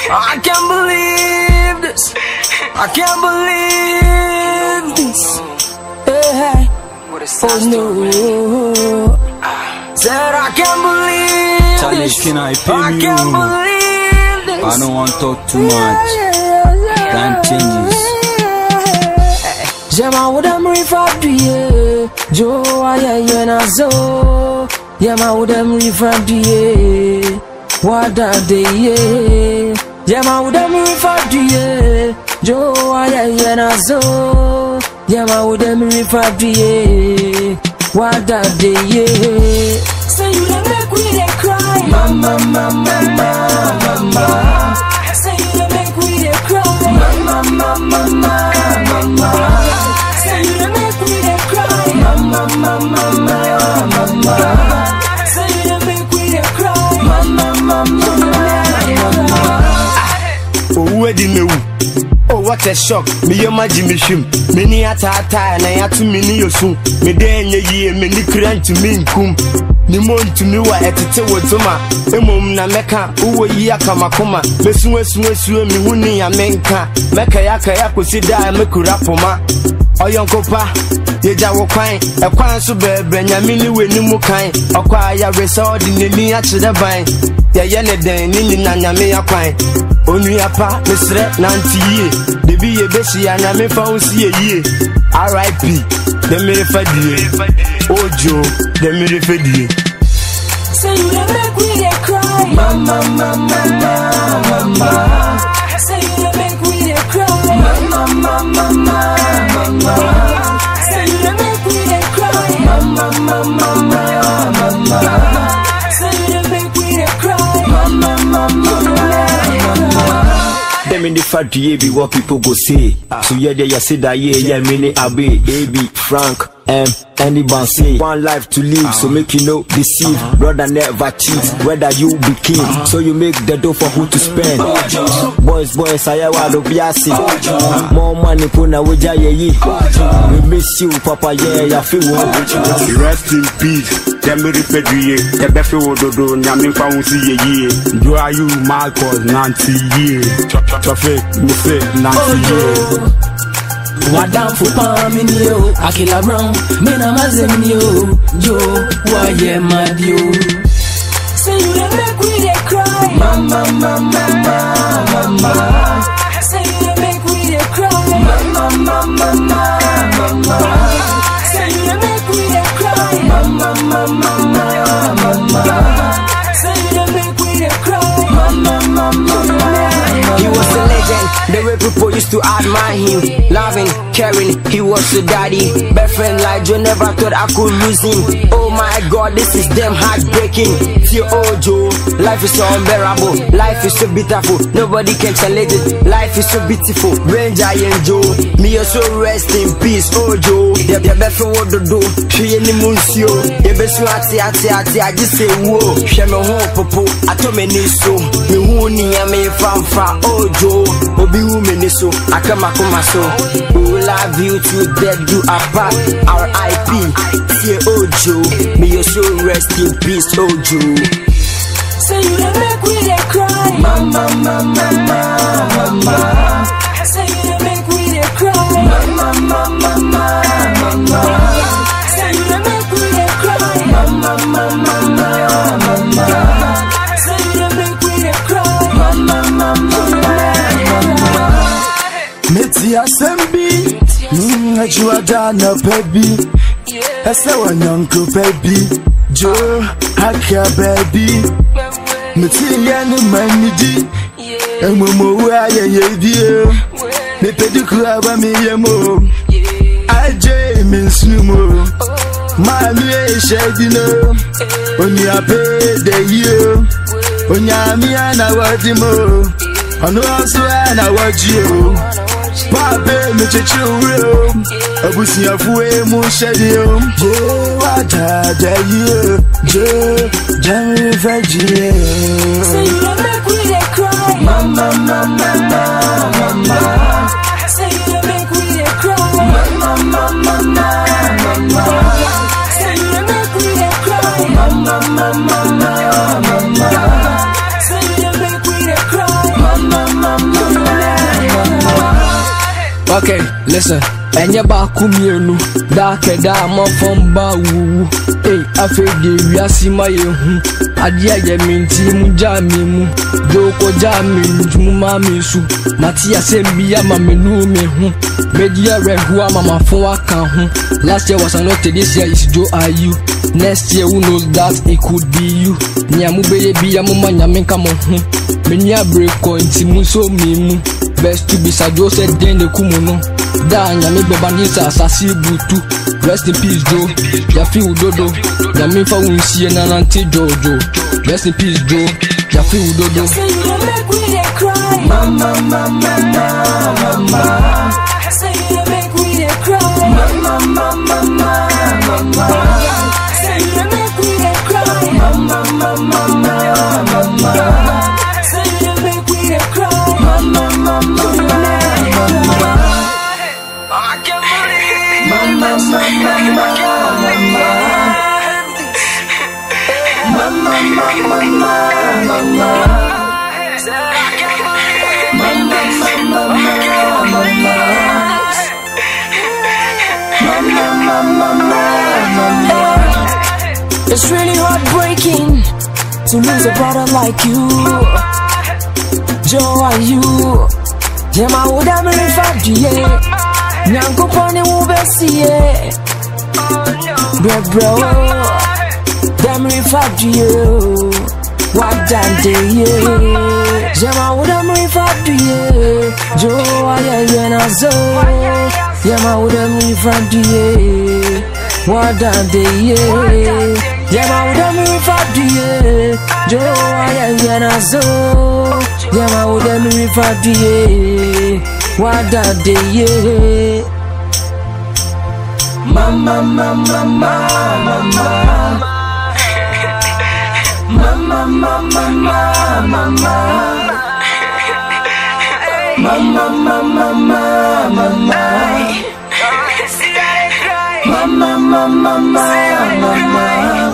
I can't believe this. I can't believe this. Hey, oh no. Said I can't believe Charlie, this. can I pay I me? can't believe this. I don't want to talk too much. Time changes. Jema udam rifadie Jo aye yena zo Jema udam rifadie Wada de ye Jema udam rifadie Jo aye yena zo Jema udam rifadie Wada de ye Say you dey make we dey cry Mama mama mama mama Say you dey make we dey cry Mama mama mama mama Say you dey make we dey cry Mama mama mama mama Say you dey make we dey cry Mama mama mama owuwe di mewu oh what a shock meyɛ magye mehwem m'ani ataataa na yɛato me ne yɛsu mede ɛnyɛ yie m'ani kura ntumi nkum ne mo ntumi wɔ ɛtete wo doma mmom na mɛka wowɔ yi akamakoma mɛsuasuasuo mehu ne ya menka mɛkɛyɛakɛyɛ akosi da a mɛkura poma ɔyɔnkopa yɛgya wo kwan ɛkwan so bɛɛbrɛ nyame ne w'anim kan ɔkɔ a yɛwerɛ sɛ ɔde n'ani akyerɛ ban yɛyɛ ne dɛn ne nyina nyame akwan onua pa mesrɛ nante yie debi yɛbɛhyia nyame fa wo si yɛ yie rip dɛ mere fadie ojo dɛ mere fadie Say you dey make we dey cry Mama mama mama mama Say you dey make we dey cry Mama mama mama mama Say you dey make we dey cry Mama mama mama mama Say you dey make we dey cry Mama mama mama Them in the factory be what people go say. So yeah, they ya say that yeah, yeah, mini abe, AB, Frank, M, anyone say one life to live, so make you know deceive, brother never cheat. Whether you be king, so you make the dough for who to spend. Boys, boys, I want to be More money, puna weja ye ye. We miss you, papa, yeah, ya feel one. Rest in peace. Demiri Fedrie, the Befe Wododo, Nyame Faunsi Ye, Do are you Marcos Nancy Ye? Traffic, Muse Nancy Ye. Wadamfo paa me ni o Akila Brown me na mazem ni o Jo wa ye madi o Say you dey make we dey cry Mama mama mama mama Say you dey make we dey cry Mama mama mama mama Say you dey make we dey cry Mama mama mama Say you dey make we dey cry Mama mama mama He was a legend, the way people used to admire him. Loving, caring, he was a daddy. Best friend like Joe, never thought I could lose him. Oh my god, this is damn heartbreaking. Feel old Joe, life is so unbearable. Life is so beautiful, nobody can challenge it. Life is so beautiful. Ranger and Joe, me also rest in peace. Oh Joe, the the best friend what to do. She any muncio, the best friend ati ati ati. I just say whoa, she me home popo. I told me niso, me who ni me from fra. Oh Joe, obi who me niso. I come a come so. We will love you to death do apart. R.I.P. Fear Ojo, me also rest in peace Ojo. Say you dey make we dey cry Mama mama mama mama Say you dey make we dey cry Mama mama mama mama Say you dey make we dey cry Mama mama mama mama Say you dey make we dey cry Mama mama mama meti asɛm bi mm, akyiwada anɔpa bi ɛsɛ wɔnyɔnko pa bi dwo aka baabi meteyɛ no ma nidi mmommowu ayɛyɛ bio mepɛdi kuro aba meyɛ mo agye me nsunu mo maa mi ɛhyɛ di no onuape da yio onyame ana wɔde mo ɔno nso ana wɔgye o Pape mecheche ure o Abusiafo e mu hyɛde o Je wadada yi o Je Jami fajie Say you dey make we dey cry Mama mama mama mama Say you dey make we dey cry Mama mama mama mama Say you dey make we dey cry Mama mama mama mama Say you dey make we dey cry Mama Okay, listen. Ẹnyẹ baako mmienu daakɛda a mɔfɔm ba wuwu ei afei deɛ wiase ma yɛ hu adeɛ a yɛ me nti mu gyaa me mu dwooko gyaa me ntumu maa me su nate asɛm bi ama me nu me ho medi awerɛho ama mafo aka ho last year was anote this year is joe are you next year who knows that it could be you nea mobɛyɛ bia moma nyame nka mo ho meni abere kɔ nti mu nso me mu best to be sadwo sɛ den ne ku mu no daa nyame bɛba ne sɛ asase butu rest in peace jo yafe wo dodo nyame mfa wo nsie na nante dwoodwo rest in peace jo yafe wo dodo Say you don't make we dey cry. Mama, mama, mama, mama. Say you don't make we dey cry. Mama, mama, mama, mama. Say you don't make we dey cry. Mama, mama, mama, mama. Say you don't make we dey cry. Mama, mama, mama, mama. Mama, mama, mama. Mama, mama, mama, mama. It's really heartbreaking to lose a brother like you. Joe, are you? Yeah, my would have been five yeah. Nyanko pony will be see it. Bro, bro. Damn, if I do you. What done day, yeah. Yeah, my would have been five yeah. Joe, I am a zo. Yeah, my would have been five yeah. What done day, yeah. Yeah, my would have been five yeah. Joe, I am a zo. Yeah, my would have been five yeah. What done day, yeah. Mama, mama, mama, mama. Mama, mama, mama, mama. Mama, mama, mama, mama. Mama, mama, mama, mama.